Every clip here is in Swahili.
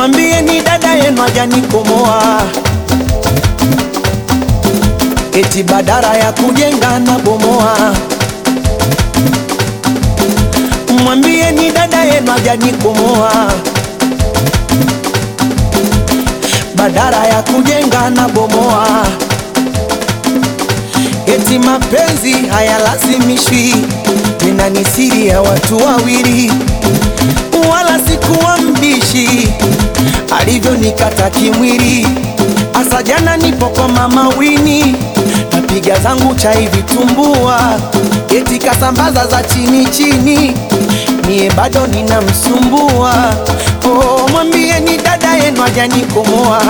mwambie ni dada yenu hajanikomoa, eti badara ya kujenga na bomoa. Mwambie ni dada yenu hajanikomoa, badara ya kujenga na bomoa. Eti mapenzi hayalazimishwi, tena ni siri ya watu wawili, wala sikuwa mbishi alivyonikata kimwili. Asa jana nipo kwa mama Wini, napiga zangu chai vitumbua, eti kasambaza za chini chini, mie bado ninamsumbua. Oh, mwambie ni dada yenu hajanikomoa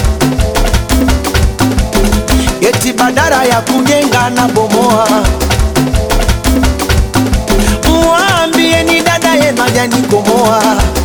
eti badara ya kujenga na bomoa. Mwambie ni dada yenu hajanikomoa,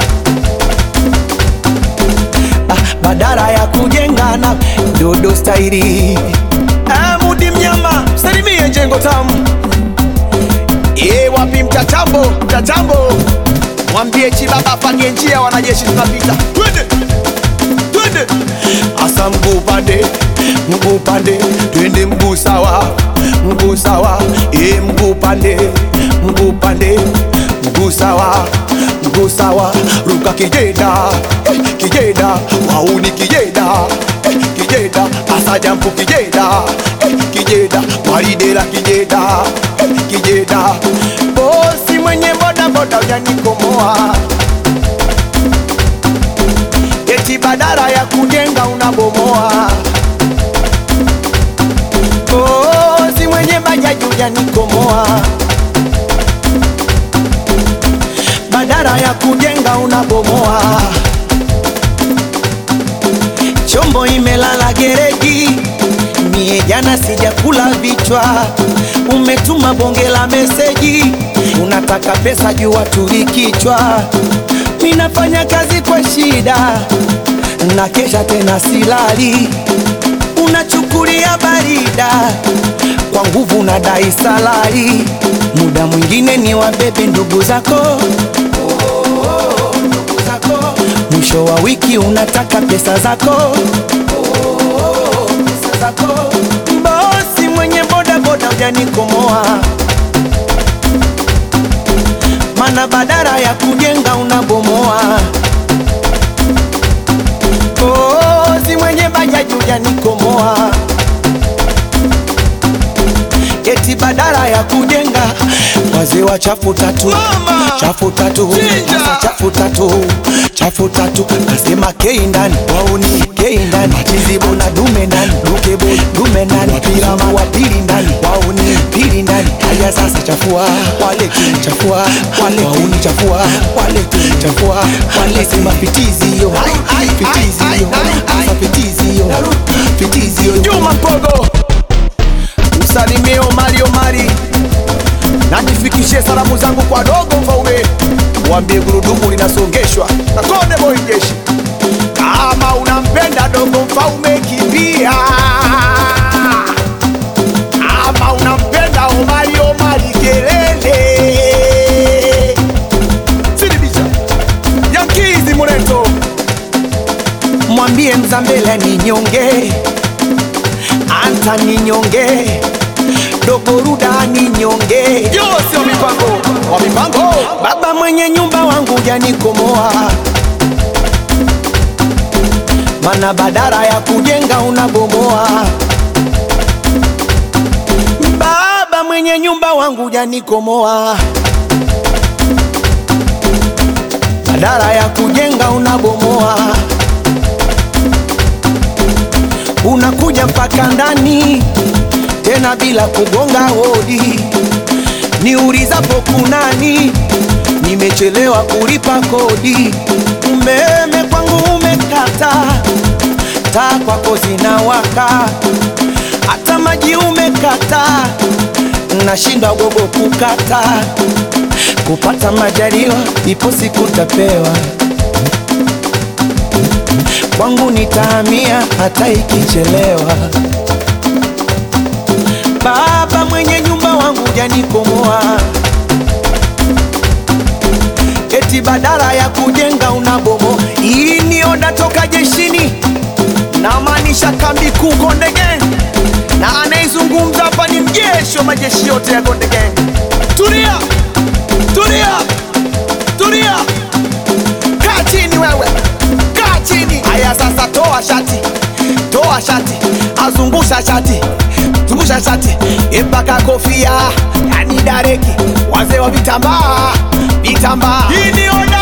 ah, badara ya kujenga na dodo stairi. Ah, Mudi mnyama salimie jengo tamu Ye wapi mtatambo mtatambo, mwambie Chibaba apange njia, wanajeshi tunapita, twende twende, asa mguu pande mguu pande, twende mguu sawa mguu sawa, e mguu pande mguu pande, mguu sawa mguu sawa, ruka kijeda eh, kijeda wauni kijeda eh, kijeda asa jampu kijeda eh, kijeda waridela kijeda eh, kijeda bosi mwenye boda boda ujanikomoa eti badara ya kujenga unabomoa. Oh, si mwenye bajaji ujanikomoa, badara ya kujenga unabomoa. Chombo imelala gereji, mie jana sijakula vichwa. Umetuma bonge la meseji, unataka pesa juu watuli kichwa. Minafanya kazi kwa shida, na kesha tena silali, unachukulia barida kwa nguvu na dai salari. Muda mwingine ni wabebe ndugu zako ndugu zako. Mwisho wa wiki unataka pesa zako pesa zako. Bosi mwenye boda boda ujanikomoa, mana badara ya kujenga unabomoa. Bosi mwenye bajaji ujanikomoa, eti badara ya kujenga wazee wa chafu tatu Mama! chafu tatu Chinja! Sasa chafu tatu chafu tatu nasema kei ndani wauni kei ndani machizibo na dume ndani dukebo dume ndani pirama wa pili ndani wauni pili ndani haya sasa chafua wale tu chafua wale wauni chafua wale tu chafua wale sema fitizi yo fitizi yo sasa fitizi yo fitizi yo Juma Mpogo, msalimie Omari Omari na nifikishie salamu zangu kwa dogo Mfaume, waambie gurudumu linasongeshwa na Konde Boy jeshi. Kama unampenda dogo Mfaume, kimbia. Kama unampenda Omari Omari, kelele. Sidibisha Yankizi Muleto mwambie Mzambela ni nyonge, anta ni nyonge, dogo Ruda ni nyonge, Yose wa mipango wa mipango baba mwenye nyumba wangu janikomoa, mana badara ya kujenga unabomoa. Baba mwenye nyumba wangu janikomoa, badara ya kujenga unabomoa. unakuja mpaka ndani tena bila kugonga hodi. Niulizapo kunani, nimechelewa kulipa kodi. Umeme kwangu umekata, taa kwako zinawaka, hata maji umekata, nashindwa gogo kukata. Kupata majaliwa, ipo siku tapewa kwangu nitahamia hata ikichelewa. Baba mwenye nyumba wangu janikomoa, eti eti badala ya kujenga unabomo. Hii ni oda toka jeshini, namaanisha kambi kuu Konde Gang, na anayezungumza hapa ni mjeshi wa majeshi yote ya Konde Gang. Tulia, tulia, tulia, kaa chini wewe, kaa chini. Haya sasa, toa shati, toa shati, azungusha shati, zungusha shati mpaka kofia, yani dareki, wazee wa vitambaa, vitambaa. Hii ni oda